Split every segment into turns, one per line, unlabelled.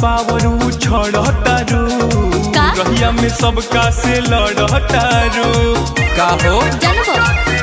Power उछड़तारू
का?
रहिया में सबका से लड़तारू का हो
जानबो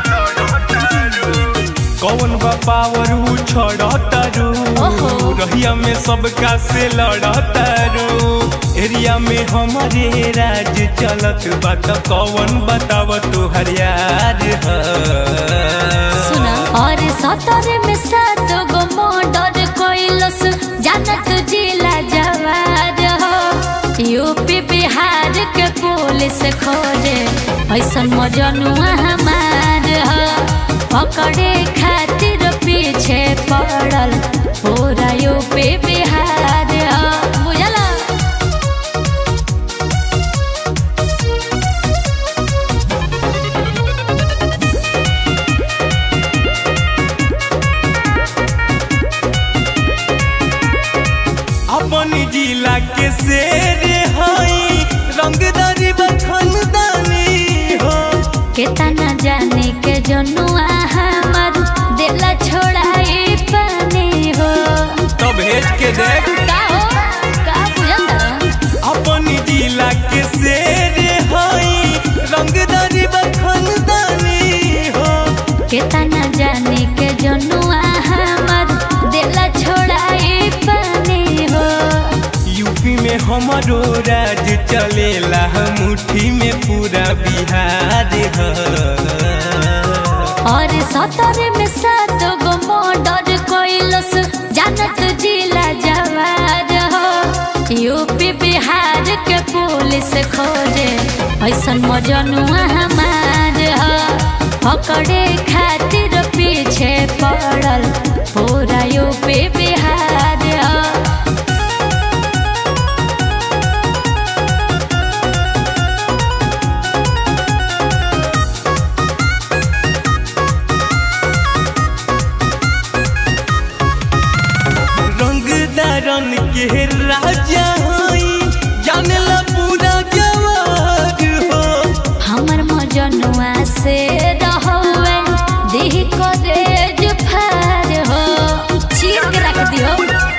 कौन बा पावर उछड़तारू
ओहो।
रहिया में सबका से लड़तारू एरिया में हमारे राज चलत बा त कौन बताव तू हरियार ह
सुना और सतर में सात गो मर्डर कोइलस जानत जिला जवार हो यूपी बिहार के पुलिस खोजे ऐसन मजनुआ हमार हो पकड़े खातिर पीछे पड़ल पूरा यूपी बिहार हो बुझला
अपन जिला के शेर हई रंगदारी बखनदानी हो
केतना जाने के जनुआ हमर दिला छोड़ाई पानी हो
तो भेज के देख
का हो का बुझल
अपन जिला के शेर हई रंगदारी बखनदानी हो
केतना जाने के जनुआ हमर दिला छोड़ाई पानी हो
यूपी में हमारो राज चलेला मुट्ठी में पूरा बिहार ह
और सतर में सात गो मर्डर कोइलस जानत जिला जवार हो यूपी बिहार के पुलिस खोजे ऐसन मजनुआ हमार हो पकड़े खातिर पीछे पड़ल पूरा यूपी बिहार हो
रंगदारन के राजा हई जानेला पूरा जवार हो
हमर मजनुआ से रहवे देह को रेज फार हो चीर के रख दियो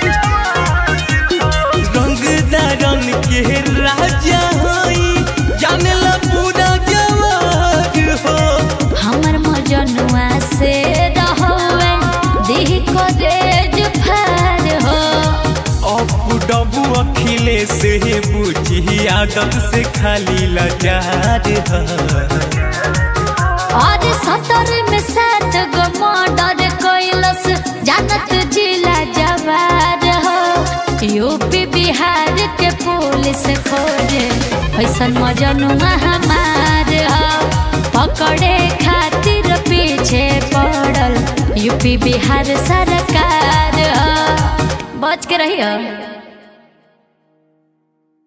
रंगदारन के राजा हई जानेला पूरा जवार हो
हमर मजनुआ से रहवे देह को रेज फार हो
अब डबू अखिले से बुझी आदत से खाली लजार ह
और सतर में सात गो मर्डर कोइलस जानत जिला जवार हो यूपी बिहार के पुलिस खोजे ऐसन मजनुआ हमार हो पकड़े खातिर पीछे पड़ल यूपी बिहार सरकार हो बच के रहियो